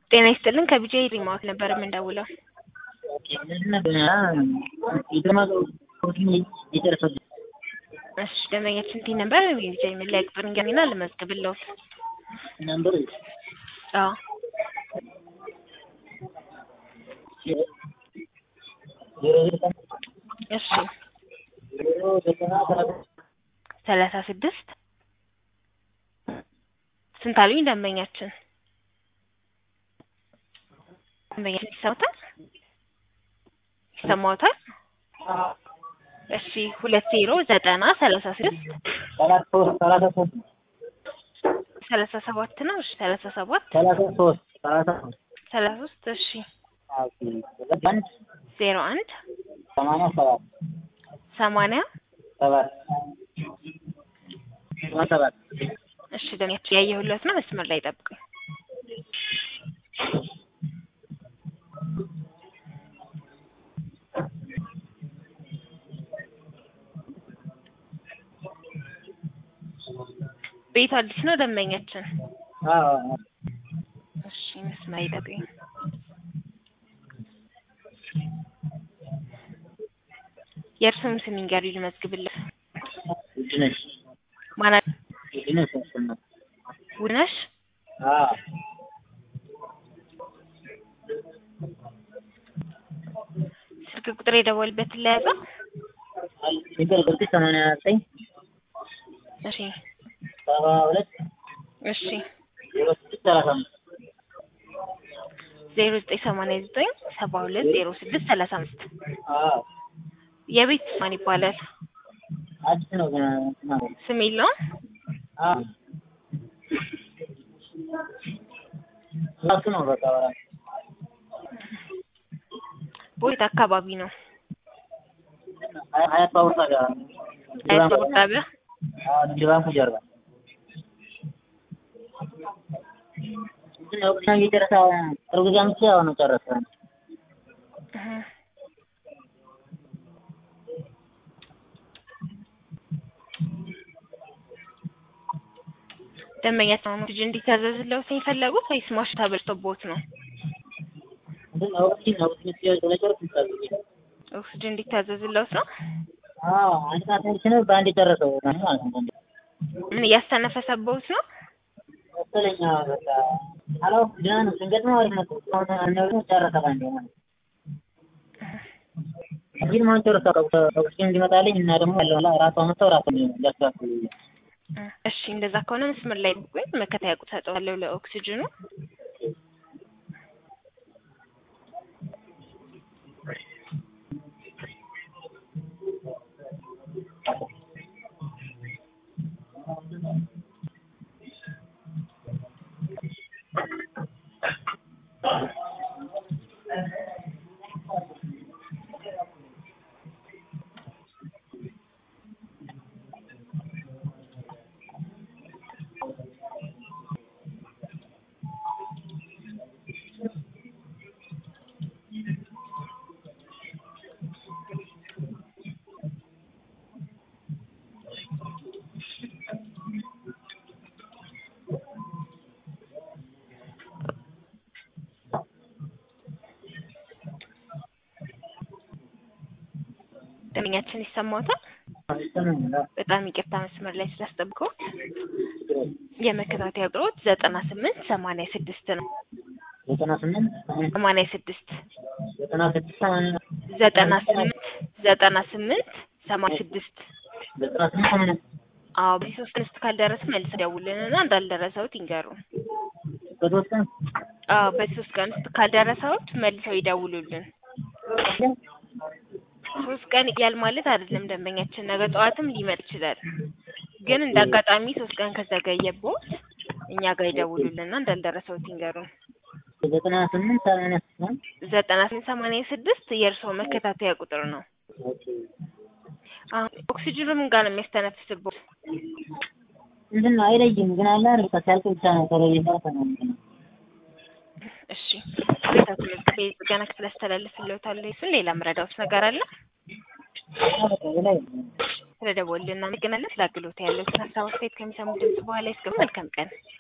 ጤና ይስጥልን ከቢጄ ሪሞት ነበር የምንደውለው። እሺ ደንበኛችን ቲ ነበር ቢጄ መለያ ቁጥር እንገኝና ልመዝግብልዎት። ነምበር አዎ እሺ ሰላሳ ስድስት ስንት አሉኝ ደንበኛችን? ደንበኛችን ይሰማታል? ይሰማዎታል? እሺ ሁለት ዜሮ ዘጠና ሰላሳ ስድስት ሰላሳ ሶስት ሰላሳ ሰባት ነው። እሺ ሰላሳ ሰባት ሰላሳ ሶስት ሰላሳ ሶስት ሰላሳ ሶስት እሺ አንድ ዜሮ አንድ ሰማንያ ሰባት ሰማንያ ሰባት ሰባት እሺ ደንበኛችን ያየሁለት ነው። መስመር ላይ ጠብቁኝ። ቤቱ አዲስ ነው ደንበኛችን? እሺ መስመር ይጠብቁኝ። የእርስዎን ስም ይንገሩኝ ልመዝግብልህ። ውድነሽ ማን አለ? ውድነሽ ያሰማል ውነሽ ስልክ ቁጥር የደወልበትን ለያዘው? ሲገል ቁጥር ሰማንያ ዘጠኝ እሺ ሰባ ሁለት እሺ ዜሮ ስድስት ሰላሳ አምስት ዜሮ ዘጠኝ ሰማንያ ዘጠኝ ሰባ ሁለት ዜሮ ስድስት ሰላሳ አምስት የቤት ማን ይባላል? አዲስ ነው ገና ማለት ስም የለውም? ራሱ ነው በቃ በራሱ ቦይት አካባቢ ነው? ሀያት ባቡር ጣቢያ አያት ባቡር ጣቢያ? ንግድ ባንኩ ጀርባ ግን ወቅት እየጨረሰ ቅርብ ጊዜ አምጥቼ አሁን ነው ጨረሰ እህ ደንበኛቸው ነው ልጅ እንዲታዘዝልዎት ነው የፈለጉት ወይስ ማሽን ተበልቶብዎት ነው? ግን ወቅት ወቅት ስለጨረስ ይታዘዝ ኦክስጅን እንዲታዘዝልዎት ነው? አዎ አንድ ሰዓት ሙሉ ነው በአንድ የጨረሰው ማለት ነው ምን እያስተነፈሰብዎት ነው? መሰለኝ አዎ በቃ አላውቅም ደህና ነው ስንገጥመው አሪፍ ነበር እስካሁን ነው ጨረሰ በአንዴ ማለት ግን ማን ጨረሰ ኦክሲጅን እንዲመጣልኝ እና ደግሞ ያለው ራሷ መጥተው ራሱ ሊያስተካክሉ እሺ እንደዛ ከሆነ መስመር ላይ ቆይ መከታያ ቁጥር ሰጠዋለሁ ለኦክሲጅኑ ደንበኛችን ይሰማዎታል? በጣም ይቅርታ መስመር ላይ ስላስጠብቀው የመከታተያ ቁጥሮት ዘጠና ስምንት ሰማንያ ስድስት ነው። ዘጠና ስምንት ሰማንያ ስድስት ዘጠና ስድስት ሰማንያ ዘጠና ስምንት ዘጠና ስምንት ሰማንያ ስድስት ዘጠና ስምንት ሰማንያ አዎ በዚህ ሶስት ቀን ውስጥ ካልደረሰ መልስ ደውልንና እንዳልደረሰውት ይንገሩን። በሶስት ቀን አዎ በዚህ ሶስት ቀን ውስጥ ካልደረሰውት መልሰው ይደውሉልን። ሶስት ቀን ይያል ማለት አይደለም ደንበኛችን ነገ ጠዋትም ሊመጣ ይችላል። ግን እንደ አጋጣሚ ሶስት ቀን ከዘገየቦት እኛ ጋር ይደውሉልና እንዳልደረሰውት ይንገሩን። ዘጠና ስምንት ሰማንያ ስድስት ዘጠና ስምንት ሰማንያ ስድስት የእርስዎ መከታተያ ቁጥር ነው። አሁን ኦክሲጅኑ ምን ጋር ነው የሚያስተነፍስቦት? ምንድን ነው አይለይም፣ ግን አለ አይደል ሲያልቅ ብቻ ነው ቶሎ እየጨረሰ ነው የሚለው። እሺ ቤታቱ መዝገቤ ጥገና ክፍል አስተላልፍልዎታለሁ። እሱን ሌላ ምረዳዎት ነገር አለ? በቃ ሌላ የለም። ስለደወሉልን እናመሰግናለን። ስለ አገልግሎት ያለዎትን ሀሳብ አስተያየት ከሚሰሙ ድምጽ በኋላ ይስገቡ። መልካም ቀን